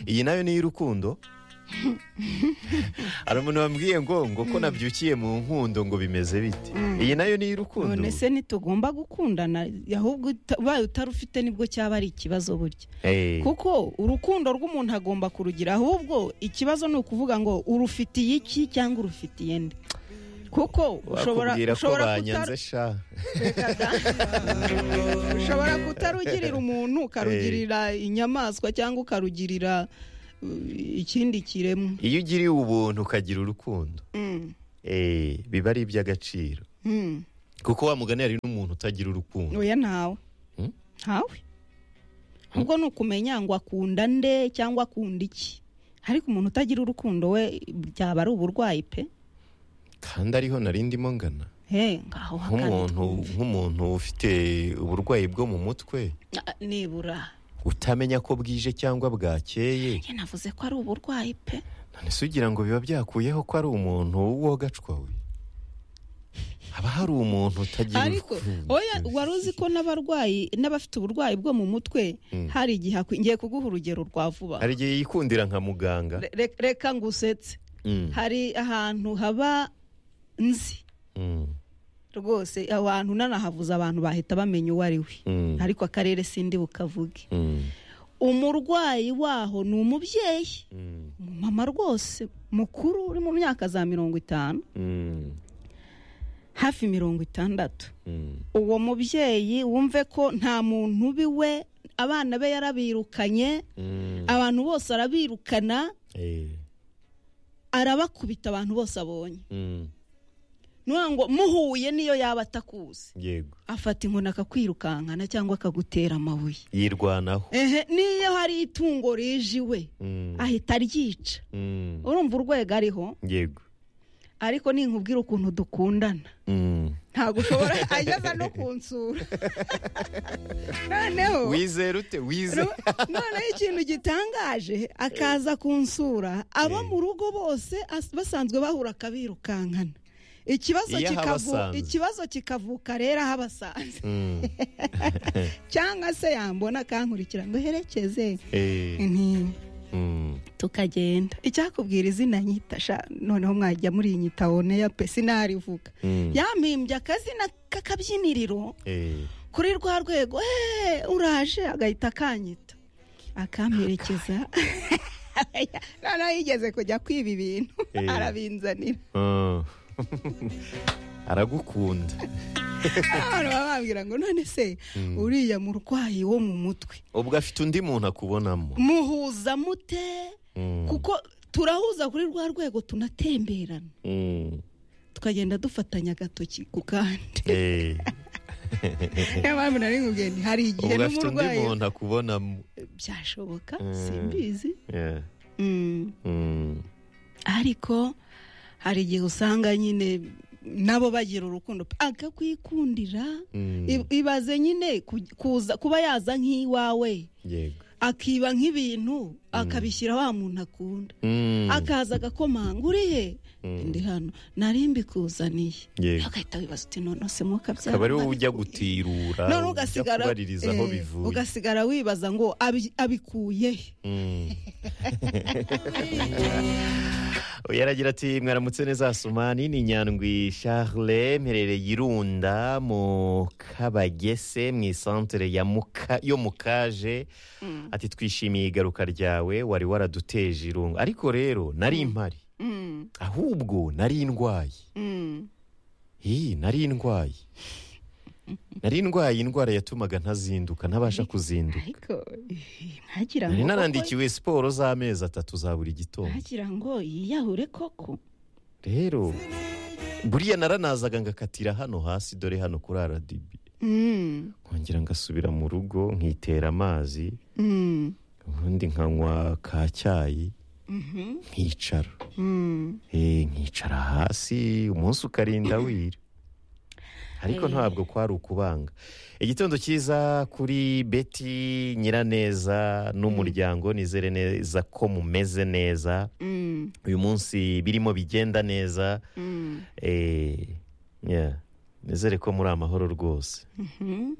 iyi nayo ni iy'urukundo hari umuntu wambwiye ngo ngo ko nabyukiye mu nkundo ngo bimeze bite iyi nayo ni iy'urukundo none se ntitugomba gukundana ahubwo uta- ubaye utarufite nibwo cyaba ari ikibazo burya Eh, kuko urukundo rw'umuntu agomba kurugira ahubwo ikibazo ni ukuvuga ngo urufitiye iki cyangwa urufitiye nde kuko ushobora bakubwira ko ushobora banyanze kutaru- sha Reka da. ushobora kutarugirira umuntu ukarugirira inyamaswa cyangwa ukarugirira uh, ikindi kiremwa iyo ugiriye ubuntu ukagira urukundo Mm, eh, biba ari iby'agaciro mm. kuko wa mugani hari n'umuntu utagira urukundo oya ntawe Hmm? ntawe ubwo ni ukumenya ngo akunda nde cyangwa akunda iki ariko umuntu utagira urukundo we byaba ari uburwayi pe kandi ariho nari ndimo ngana Hey, ngaho hakane nk'umuntu twumve. nk'umuntu ufite uburwayi bwo mu mutwe Ah, nibura utamenya ko bwije cyangwa bwakeye njye navuze ko ari uburwayi pe none se ugira ngo biba byakuyeho ko ari umuntu wogacwa we haba hari umuntu utagira ariko urukundo. oya wari uzi ko n'abarwayi n'abafite uburwayi bwo mu mutwe hari igihe akwi- ngiye kuguha urugero rwa vuba hari igihe yikundira nka muganga Re- re- reka ngusetse Mm, hari ahantu haba nzi mm, rwose aho hantu nanahavuze abantu bahita bamenya uwo ari we mm, ariko akarere sindi bukavuge mm, umurwayi waho ni umubyeyi mm, umumama rwose mukuru uri mu myaka za mirongo itanu mm, hafi mirongo itandatu mm. uwo mubyeyi wumve ko nta muntu uba iwe abana be yarabirukanye Mm, abantu bose arabirukana eh, arabakubita abantu bose abonye mm, nuvuga ngo muhuye niyo yaba atakuzi yego afata inkoni akakwirukankana cyangwa akagutera amabuye yirwanaho ehe niyo hari itungo rije iwe Mm, ahita aryica mm, urumva urwego ariho yego ariko ninkubwira ukuntu dukundana Mm. ntabwo ushobora ageza no kunsura noneho wizera ute wizera no- noneho ikintu gitangaje akaza kunsura abo mu rugo bose as- basanzwe bahura akabirukankana ikibazo Iyo kikavu- ahabasanze. ikibazo kikavuka rero ahabasanze Mm, cyangwa se yambona akankurikira ngo herekeze eh, nti mm. tukagenda icyakubwira izina nyita sha noneho mwajya muri nyita woneya pe sinarivuga Mm. yampimbye akazina k'akabyiniriro Eh, kuri rwa rwego "Eh, uraje agahita akanyita akamperekeza noneho yigeze kujya kwiba ibintu Eh. arabinzanira ah. aragukunda abantu baba bambwira ngo none se uriya murwayi wo mu mutwe ubwo afite undi muntu akubonamo muhuza mute Mm, kuko turahuza kuri rwa rwego tunatemberana mm, tukagenda dufatanya agatoki ku kandi eh, niyo mpamvu nari nkubwiye nti hari igihe ubwo afite undi n'umurwayi muntu akubonamo byashoboka Mm. simbizi Yeah, Mm. mm, ariko hari igihe usanga nyine nabo bagira urukundo pe, akakwikundira mm, I- ibaze nyine ku- kuza- kuba yaza nk'iwawe yego akiba nk'ibintu akabishyira wa muntu akunda Mm, akaza agakomanga uri he Mm. ndi hano nari mbikuzaniye Yego. agahita wibaza uti none se mukabyara akaba ari wowe ujya gutirura none ujya ugasigara kubaririza aho eh, bivuye ugasigara wibaza ngo abi- abikuye he Mm. Oya, aragira ati mwaramutse neza asumani ni nyandwi charle mperereye irunda mu kabagese mu isantere ya Muka- yo mukaje ati twishimiye igaruka ryawe wari waraduteje irungu ariko rero nari impari Mm, ahubwo nari ndwaye mm. iyi nari ndwaye nari ndwaye indwara yatumaga ntazinduka ntabasha kuzinduka ariko eh, ntagira nari ngo narandikiwe siporo z'amezi atatu za buri gitondo ntagira ngo yiyahure koko rero buriya naranazaga ngakatira hano hasi dore hano kuri rdb Mm, nkongera ngasubira mu rugo nkitera amazi mm, ubundi nkanywa ka cyayi mhm, nkicara mm. Eh, nkicara hasi umunsi ukarinda wira ariko ntabwo kwari ukubanga igitondo cyiza kuri beti nyiraneza n'umuryango nizere neza ko mumeze neza Mm, uyu munsi birimo bigenda neza mm. Eh, yeah. nizere ko muri amahoro rwose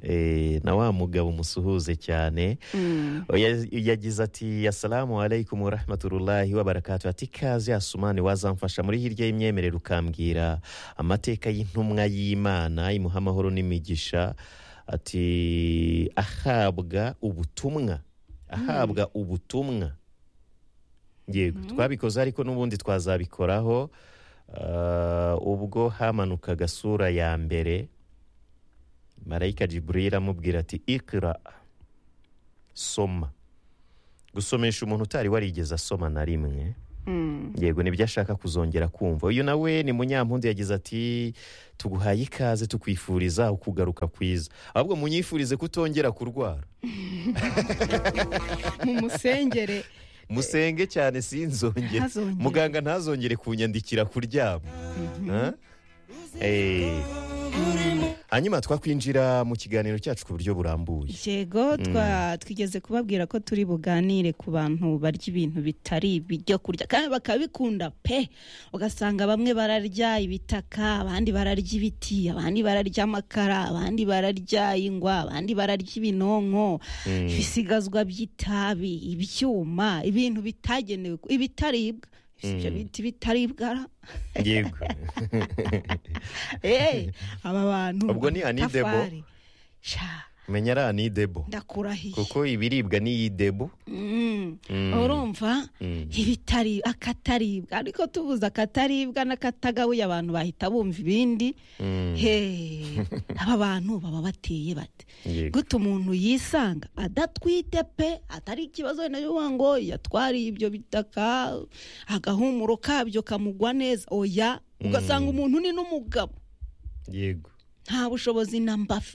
Eh, na wa mugabo umusuhuze cyane Oya- yagize ati asalamu alaikum warahmatullahi wabarakatu ati ikaze asumani wazamfasha muri hirya y'imyemerere ukambwira amateka y'intumwa y'imana imuha amahoro n'imigisha ati ahabwa ubutumwa ahabwa ubutumwa yego twabikoze ariko n'ubundi twazabikoraho Ah, ubwo hamanukaga sura ya mbere marayika jiburira amubwira ati ikira soma gusomesha umuntu utari warigeze asoma na rimwe yego nibyo ashaka kuzongera kumva uyu nawe ni munyampundu yagize ati tuguhaye ikaze tukwifuriza ukugaruka kwiza ahubwo munyifurize kutongera kurwara mu musengere musenge cyane sinzongere Ntazongere. muganga ntazongere kunyandikira kuryama Ha? Eh. hanyuma twakwinjira mu kiganiro cyacu ku buryo burambuye yego twa- twigeze kubabwira ko turi buganire ku bantu barya ibintu bitari ibyo kurya kandi bakabikunda pe ugasanga bamwe bararya ibitaka abandi bararya ibiti abandi bararya amakara abandi bararya ingwa abandi bararya ibinonko ibisigazwa by'itabi ibyuma ibintu bitagenewe ibitaribwa Si ibyo bita ibitaribwa ra? yego Eh, aba bantu Ubwo ni Anidebo. amatafari. Sha, menya ari anidebo ndakurahiye kuko ibiribwa n'iyidebo Mm. urumva ibitari akataribwa ariko tubuze akataribwa n'akatagabuye abantu bahita bumva ibindi Hey, aba bantu baba bateye bate Yego. gute umuntu yisanga adatwite pe atari ikibazo wenda yuwa ngo yatwariye ibyo bitaka agahumuro kabyo kamugwa neza oya ugasanga umuntu ni n'umugabo yego nta bushobozi na mba afi-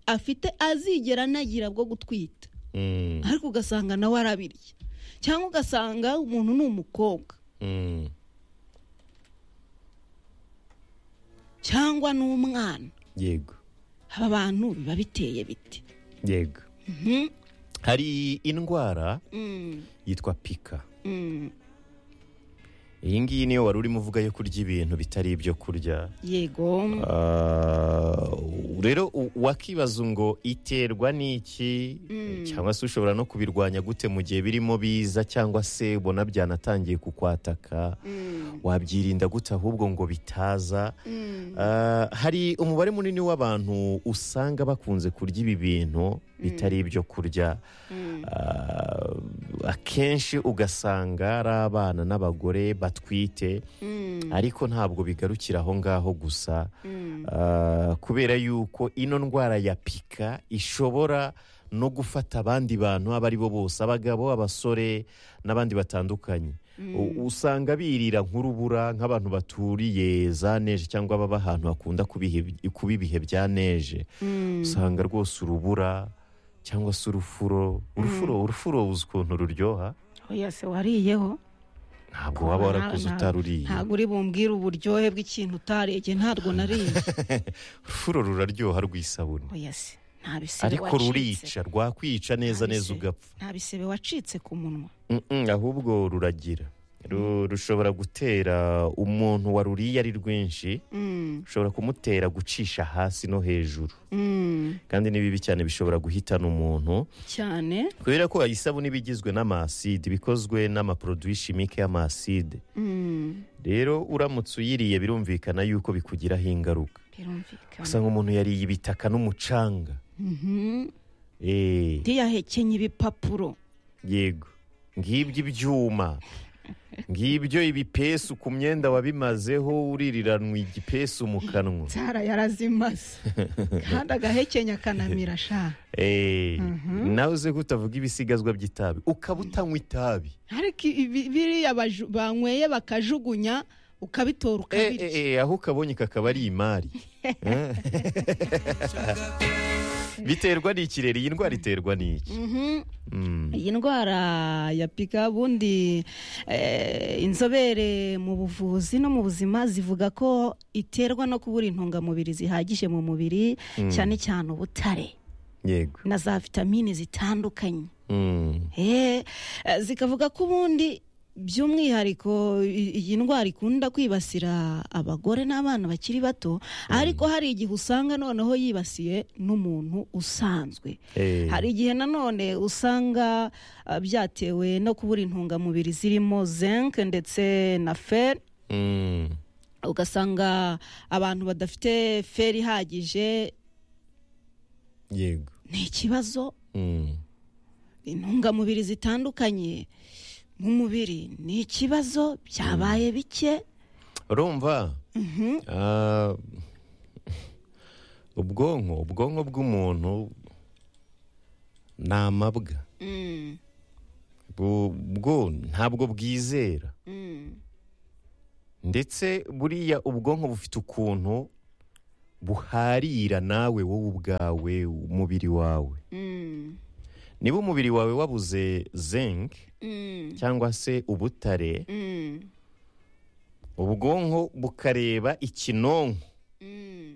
afite azigera anagira bwo gutwita Mm, ariko ugasanga nawe arabirya cyangwa ugasanga umuntu ni umukobwa mm. cyangwa n'umwana yego aba bantu biba biteye biti yego hari indwara yitwa pika iyi ngiyi niyo wari urimo uvuga yo kurya ibintu bitari ibyo kurya yego Ah, rero u- wakibaza ngo iterwa n'iki cyangwa se ushobora no kubirwanya gute mu gihe birimo biza cyangwa se ubona byanatangiye kukwataka wabyirinda gute ahubwo ngo bitaza Ah, hari umubare munini w'abantu usanga bakunze kurya ibi bintu bitari ibyo kurya Ah, akenshi ugasanga ari abana n'abagore batwite ariko ntabwo bigarukira aho ngaho gusa Ah, kubera yuko ino ndwara ya pika ishobora no gufata abandi bantu abo ari bo bose abagabo abasore n'abandi batandukanye U- usanga birira nk'urubura nk'abantu baturiye za neje cyangwa baba ahantu hakunda kuba ihe- kuba ibihe bya neje usanga rwose urubura cyangwa se urufuro urufuro urufuro uzi ukuntu ruryoha oya se wariyeho ntabwo waba warakuze Nta- utaruriye ntabwo uri bumbwire uburyohe bw'ikintu utariye ntabwo nariye urufuro ruraryoha rw'isabune oya se nta bisebe ariko rurica rwakwica neza Nta neza bise. ugapfa nta bisebe wacitse ku munwa Mm-mm, ahubwo ruragira Ru- rushobora gutera umuntu waruriye ari rwinshi Mm, rushobora kumutera gucisha hasi no hejuru mm, kandi ni bibi cyane bishobora guhitana umuntu cyane kubera ko isabune iba igizwe n'amaside bikozwe n'amaproduwi shimike y'amaside Mm, rero uramutse uyiriye birumvikana yuko bikugiraho ingaruka birumvikana usanga umuntu yariye ibitaka n'umucanga Mhm. Eh. ntiyahekenye ibipapuro yego ngibyo ibyuma ngibyo ibipesu ku myenda wabimazeho uririranwa igipesu mu kanwa nzara yarazimaze kandi agahekenya akanamira sha Eh, nawe uze kutavuga ibisigazwa by'itabi ukaba utanywa itabi ariko ibi- biriya baju- banyweye bakajugunya ukabitora Eh, ukabirya eh, eh, aho ukabonye kakaba ari imari Eh? biterwa n'ikirere iyi ndwara iterwa n'iki Mhm. Mm, iyi ndwara ya pika ubundi eh, inzobere mu buvuzi no mu buzima zivuga ko iterwa no kubura intungamubiri zihagije mu mubiri cyane cyane ubutare yego na za vitamine zitandukanye Mm, Eh, eh, zikavuga ko ubundi by'umwihariko i- iyi ndwara ikunda kwibasira abagore n'abana bakiri bato ariko hari igihe usanga noneho yibasiye n'umuntu usanzwe Eh, hari igihe nanone usanga ah, byatewe no kubura intungamubiri zirimo zinc ndetse na fer mm, ugasanga abantu badafite fer ihagije yego ni ikibazo mm, intungamubiri zitandukanye mu mubiri ni ikibazo byabaye bike urumva Ah, ubwonko ubwonko bw'umuntu ni amabwa Mm, Bu- bwo ntabwo bwizera mm. ndetse buriya ubwonko bufite ukuntu buharira nawe wowe ubwawe umubiri wawe Mm, niba umubiri wawe wabuze zinc mm, cyangwa se ubutare mm, ubwonko bukareba ikinonko mm.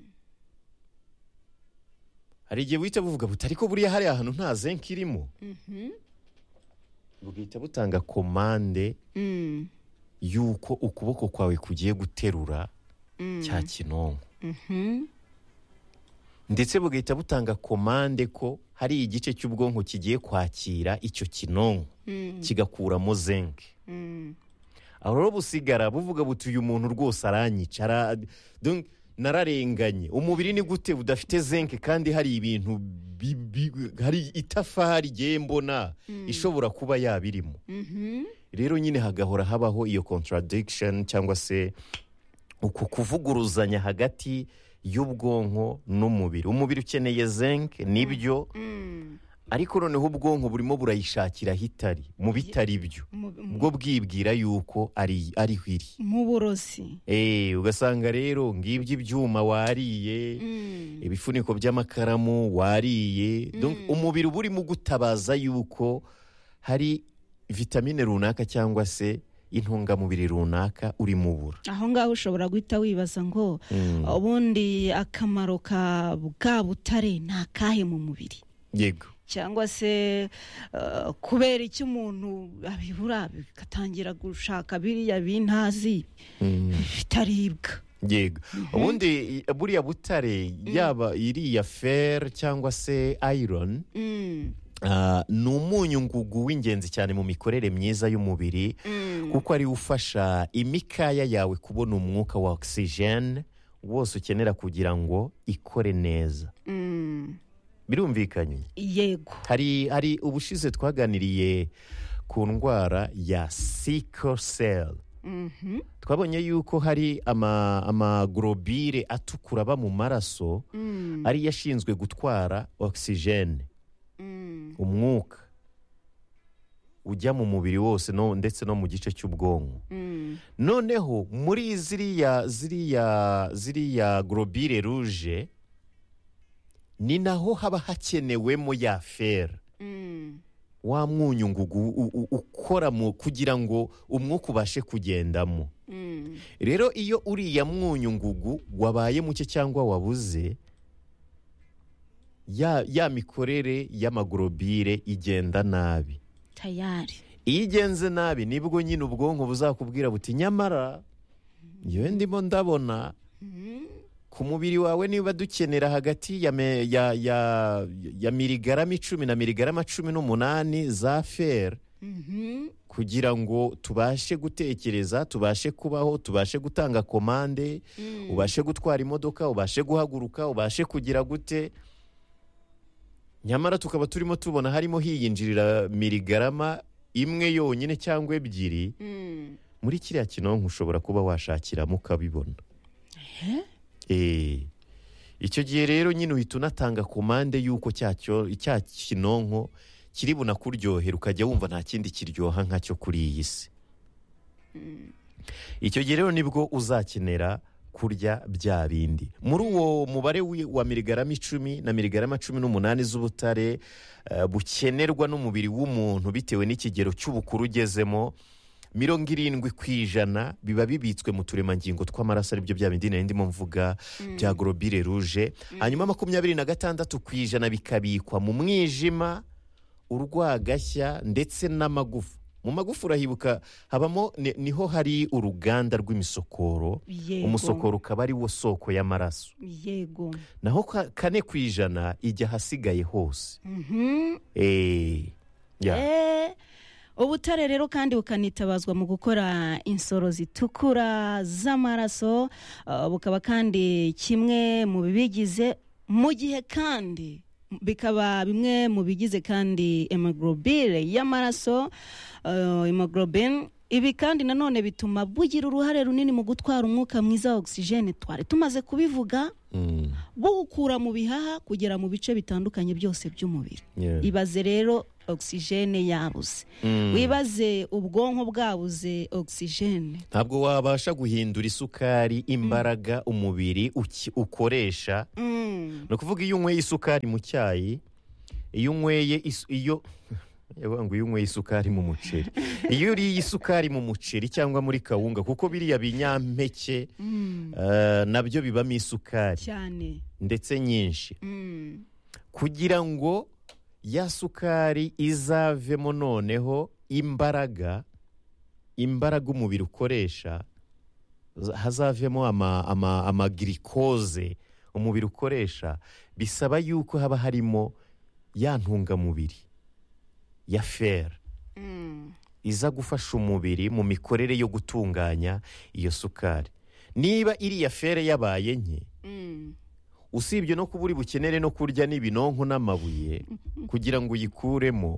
hari igihe buhita buvuga buti ariko buriya hariya hantu nta zinc irimo Mhm. bugahita butanga komande Mm, y'uko ukuboko kwawe kugiye guterura mm, cya kinonko mhm. ndetse bugahita butanga komande ko hari igice cy'ubwonko kigiye kwakira icyo kinonko Mm, kigakuramo zinc mm, aho rero busigara buvuga buti uyu muntu rwose aranyica ara- donc nararenganye umubiri ni gute budafite zinc kandi hari ibintu bi- bi- hari itafari igiye mbona ishobora kuba yabirimo mhm. rero nyine hagahora habaho iyo contradiction cyangwa se uku kuvuguruzanya hagati y'ubwonko n'umubiri umubiri ukeneye zinc nibyo Mm. ariko noneho ubwonko burimo burayishakira aho itari mu bitari byo Mu- mu- ubwo bwibwira yuko ari ariho iri mu burozi Eh, ugasanga rero ngibyo ibyuma wariye Mm, ibifuniko by'amakaramu wariye Donc, umubiri uba urimo ugutabaza yuko hari vitamine runaka cyangwa se intungamubiri runaka urimo ubura aho ngaho ushobora guhita wibaza ngo Mm. ubundi akamaro ka bwa butare ni akahe mu mubiri yego cyangwa se eh, kubera icyo umuntu abibura bikatangira gushaka biriya bintazi bitaribwa yego ubundi i- buriya butare yaba iriya fer cyangwa se iron Mm, ah, ni umunyu ngugu w'ingenzi cyane mu mikorere myiza y'umubiri mm, kuko ariwe ufasha imikaya yawe kubona umwuka wa ogisijene wose ukenera kugira ngo ikore neza mm. birumvikanye yego hari hari ubushize twaganiriye ku ndwara ya sikoseli Mhm, twabonye yuko hari ama- amaglobire atukura aba mu maraso mm, ariyo ashinzwe gutwara ogisijene mm, umwuka ujya mu mubiri wose no- ndetse no mu gice cy'ubwonko mm, noneho muri ziriya ziriya ziriya globire ruje ni naho haba hakenewemo ya fera mm. wa mwunyu ngugu u- u- ukora mu kugira ngo umwuka ubashe kugendamo Mm, rero iyo uriya mwunyu ngugu wabaye muke cyangwa wabuze ya, ya mikorere y'amaglobire igenda nabi tayari iyo igenze nabi nibwo nyine ubwonko buzakubwira buti nyamara yewe ndimo ndabona ku mubiri wawe niba dukenera hagati ya, me- ya, ya, ya miligarama icumi na miligarama cumi n'umunani za fer Mhm, kugira ngo tubashe gutekereza tubashe kubaho tubashe gutanga komande ubashe gutwara imodoka ubashe guhaguruka ubashe kugira gute nyamara tukaba turimo tubona harimo hiyinjirira miligarama imwe yonyine cyangwa ebyiri mm. muri kiriya kinonko ushobora kuba washakiramo ukabibona Eh, icyo gihe rero nyine uhita unatanga komande y'uko cya cyo- cya kinonko kiri bunakuryohera ukajya wumva nta kindi kiryoha nkacyo kuri iyi si icyo gihe rero nibwo uzakenera kurya bya bindi muri uwo mubare wi- wa miligarama icumi na miligarama cumi n'umunani z'ubutare eh, bukenerwa n'umubiri w'umuntu bitewe n'ikigero cy'ubukuru ugezemo mirongo irindwi ku ijana biba bibitswe mu turemangingo tw'amaraso aribyo bya bindi nari ndimo mvuga bya gorobire ruje hanyuma makumyabiri na gatandatu ku ijana bikabikwa mu mwijima urwagashya ndetse n'amagufa mu magufuri urahibuka habamo ni- niho hari uruganda rw'imisokoro yego umusokoro ukaba ari wo soko y'amaraso yego naho ka- kane ku ijana ijya ahasigaye hose Mhm. Eh, ya. Eh, ubutare rero kandi bukanitabazwa mu gukora insoro zitukura z'amaraso eh, bukaba kandi kimwe mu bibigize mu gihe kandi bikaba bimwe mu bigize kandi hemoglobine y'amaraso eh, hemoglobine ibi kandi nanone bituma bugira uruhare runini mu gutwara umwuka mwiza wa ogisijene twari tumaze kubivuga Mm, buwukura mu bihaha kugera mu bice bitandukanye byose by'umubiri yeah. ibaze rero ogisijene yabuze Mm. wibaze ubwonko bwabuze ogisijene ntabwo wabasha guhindura isukari imbaraga umubiri uki- ukoresha Mm. ni ukuvuga iyo unyweye isukari mu cyayi iyo unyweye isu- iyo yavuga ngo iyo unyweye isukari mu muceri iyo uriye isukari mu muceri cyangwa muri kawunga kuko biriya binyampeke Mm. eh, nabyo bibamo isukari cyane ndetse nyinshi Mm. kugira ngo ya sukari izavemo noneho imbaraga imbaraga umubiri ukoresha za- hazavemo ama, ama, amagirikoze umubiri ukoresha bisaba yuko haba harimo ya ntungamubiri ya fera Mm. iza gufasha umubiri mu mikorere yo gutunganya iyo sukari niba iriya fere yabaye nke Mm. usibye no kuba uri bukenere no kurya n'ibinonko n'amabuye kugira ngo uyikuremo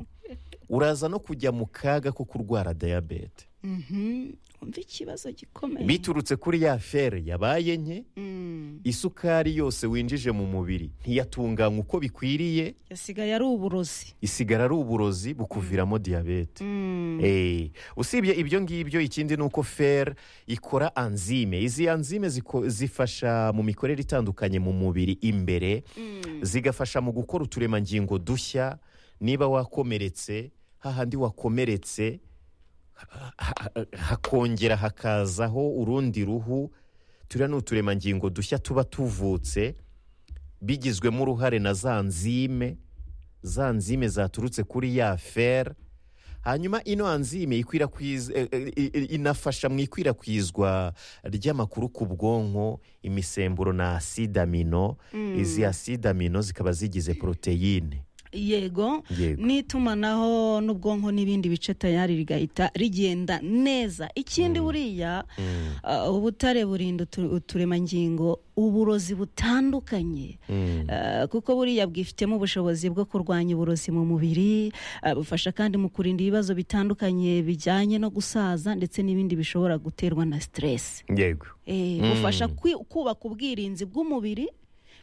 uraza no kujya mu kaga ko kurwara diyabete Mhm. umva ikibazo gikomeye biturutse kuri ya fere yabaye nke Mm. isukari yose winjije mu mubiri ntiyatunganywa uko bikwiriye yasigaye ari uburozi isigara ari uburozi bukuviramo diyabete Mm. Eh, usibye ibyo ngibyo ikindi ni uko fer ikora anzime izi anzime ziko- zifasha mu mikorere itandukanye mu mubiri imbere Mm. zigafasha mu gukora uturemangingo dushya niba wakomeretse hahandi wakomeretse ha- ha- ha- hakongera hakazaho urundi ruhu turiya ni uturemangingo dushya tuba tuvutse bigizwemo uruhare na za nzime za nzime zaturutse kuri ya fer hanyuma ino anzime ikwirakwiza eh, eh, eh, inafasha mu ikwirakwizwa ry'amakuru ku bwonko imisemburo na aside amino Mm. izi aside amino zikaba zigize poroteyine yego yego n'itumanaho n'ubwonko n'ibindi bice tayari rigahita rigenda neza ikindi buriya Mm, uh, ubutare burinda utu- uturemangingo uburozi butandukanye mm, Uh, kuko buriya bwifitemo ubushobozi bwo kurwanya uburozi mu mubiri uh, bufasha kandi mu kurinda ibibazo bitandukanye bijyanye no gusaza ndetse n'ibindi bishobora guterwa na stress yego Eh, Mm. bufasha kwi- kubaka ubwirinzi bw'umubiri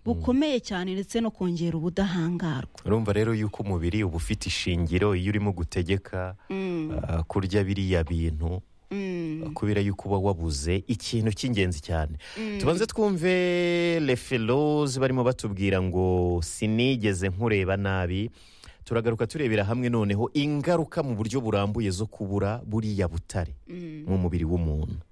bukomeye cyane ndetse no kongera ubudahangarwa urumva rero yuko umubiri uba ufite ishingiro iyo urimo gutegeka Mm, ah, kurya biriya bintu mm, kubera yuko uba wabuze ikintu cy'ingenzi cyane mm. tubanze twumve lefelozi barimo batubwira ngo sinigeze nkureba nabi turagaruka turebera hamwe noneho ingaruka mu buryo burambuye zo kubura buriya butare Mm. mu mubiri w'umuntu